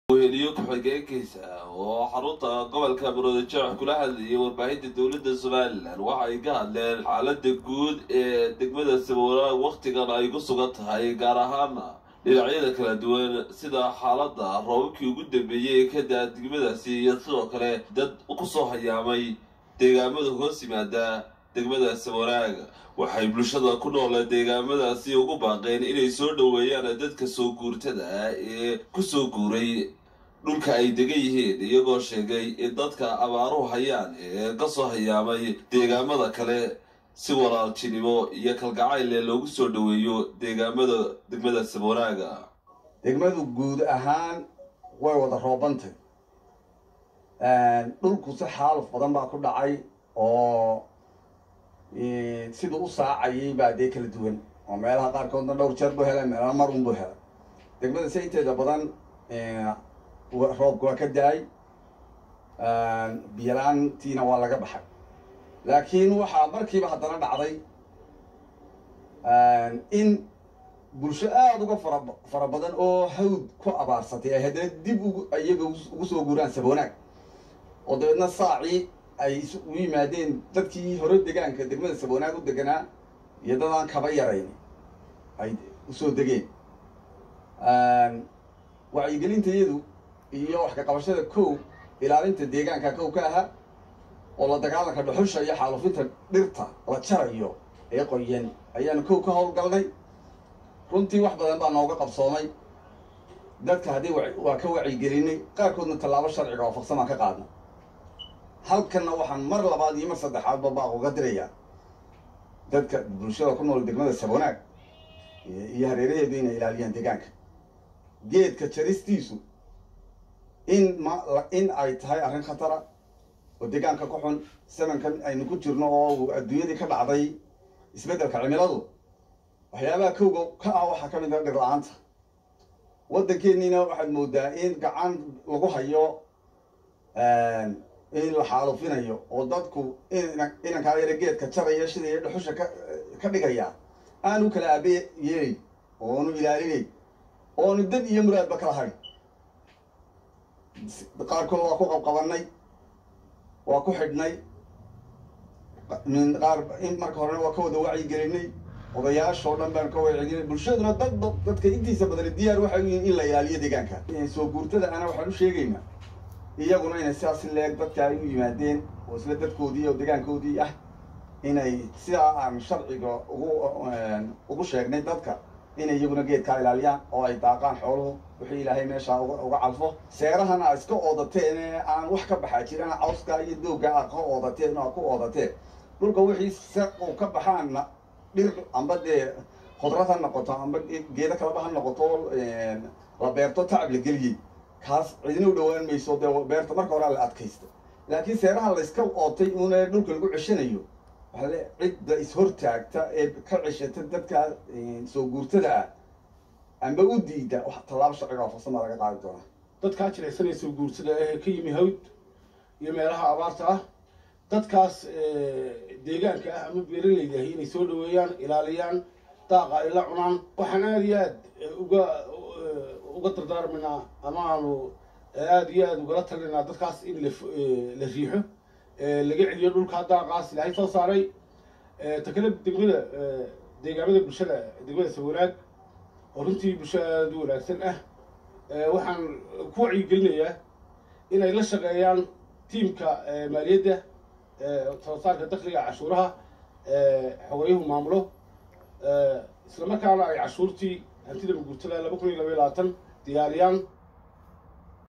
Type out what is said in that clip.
weheliyo ku-xigeenkiisa oo xarunta gobolka muruudajeex kula hadlayay warbaahinta dowladda somalilan waxa ay ka hadleen xaalada guud ee degmada saboolaag wakhtigan ay ku sugan tahay gaar ahaana dhinacyada kala duwan sida xaalada roobabkii ugu dambeeyey ee ka daa degmadaasi iyo sidoo kale dad kusoo hayaamay deegaamada hoos yimaada degmada saboolaag waxay bulshada ku noole deegaamadaasi ugu baaqeen inay soo dhoweeyaan dadka soo guurtada ah ee kusoo guuray dhulka ay degan yihiin iyagoo sheegay in dadka abaaruhu hayaan ee kasoo hayaamay deegaamada kale si walaaltinimo iyo kalgacayle loogu soo dhoweeyo deegaamada degmada saboolaaga degmadu guud ahaan way wada roobantay dhulku si xaaluf badan baa ku dhacay oo siduu u saacayay baa dee kala duwan oo meelaha qaarkoodna dhowr jeer buu helay meelana mar un buu helay degmada se inteeda badan roobka waa ka da-ay biyola-aantiina waa laga baxay laakiin waxaa markiiba haddana dhacday in bulsho aada uga fara fara badan oo hawd ku abaarsatay ay haddana dib ugu iyaga ugu soo guuraan saboonaag oo dabeedna saacii ay u yimaadeen dadkii hore degaanka degmada saboonaag u deganaa iyo dadaan kaba yarayn ay usoo degeen wacyigelinta iyadu iyo wax ka qabashada kow ilaalinta deegaanka kow ka ahaa oo la dagaalanka dhuxusha iyo xaalufinta dhirta la jarayo ee qoyan ayaanu kow ka howlgalnay runtii wax badan baa nooga qabsoomay dadka haddii waa ka wacyigelinay qaarkoodna tallaabo sharciga waafaqsan baan ka qaadnay halkanna waxaan mar labaad iyo mar saddexaadba baaq uga dirayaa dadka bulshada ku nool degmada saboonaag iyo hareeraheedu inay ilaaliyaan deegaanka geedka jaristiisu in ma in ay tahay arrin khatara oo deegaanka ku xun samankan aynu ku jirno oo adduunyadii ka dhacday isbeddelka cimiladu waxyaabaha kowga ka ah waxaa ka mid a dhir la-aanta waddankeeniina waxaad moodaa in gacan lagu hayo in la xaalufinayo oo dadku inankaa yara geedka jaraya sidai dhuxusha ka ka dhigaya aanu kala aabe yeelay oonu ilaalinay oonu dad iyo muraadba kala hayn qaarkood waa ku qabqabanay waa ku xidhnay qaar in marka horena waa ka wada wacyigelinay odayaashoo dhan baanu ka wacyigelinay bulshaduna dad dadka intiisa badani diyaar waxay u yihiin in la ilaaliyo deegaanka soo guurtada ana waxaan u sheegaynaa iyaguna inay sidaas leeg dadka ay u yimaadeen oo isla dadkoodii oo deegaankoodii ah inay sidaa aan sharciga ugu ugu sheegnay dadka inay iyaguna geedkaa ilaaliyaan oo ay daaqaan xooluhu wixii ilaahay meeshaa uga calfo seerahana a iska oodateen ee aan wax ka baxaa jirana cawska iyo doogga a ka oodateen oo a ku oodateen dhulka wixii se uu ka baxaanna dhir amba dee khudrad ha noqoto amba geedo kaleba ha noqoto la beerto tacab la geliyey kaas cidina u dhawaan mayso dee beerta marka horaa la adkaysta laakiin seeraha la iska ootay uuna dhulka lagu ceshanayo waxaa le cidda is-hortaagta ee ka ceshata dadka soo guurtada ah amba u diida wax tallaabo sharciga waafaqsan baa laga qaadi doonaa dadkaa jilaysanaya soo guurtada ee ka yimi hawd iyo meelaha abaarta ah dadkaas deegaanka ah ama beeralayda ahi inay soo dhaweeyaan ilaaliyaan daaqa ay la cunaan waxaan aada iyo aad uga uga dardaarmaynaa ama aanu aada iyo aada ugala talinaynaa dadkaas in la la riixo laga celiyo dhulkaa daaqaas ilaahay soo saaray takale degmada deegaamada bulshada degmada sawanaag oo runtii bulsho aada u wanaagsan ah waxaan ku wacyigelinayaa inay la shaqeeyaan tiimka maaliyadda soo saarka dakliga cashuuraha xogeeyuhu maamulo isla markaana ay cashuurtii hantida maguurtada laba kun iyo laba iyo labaatan diyaariyaan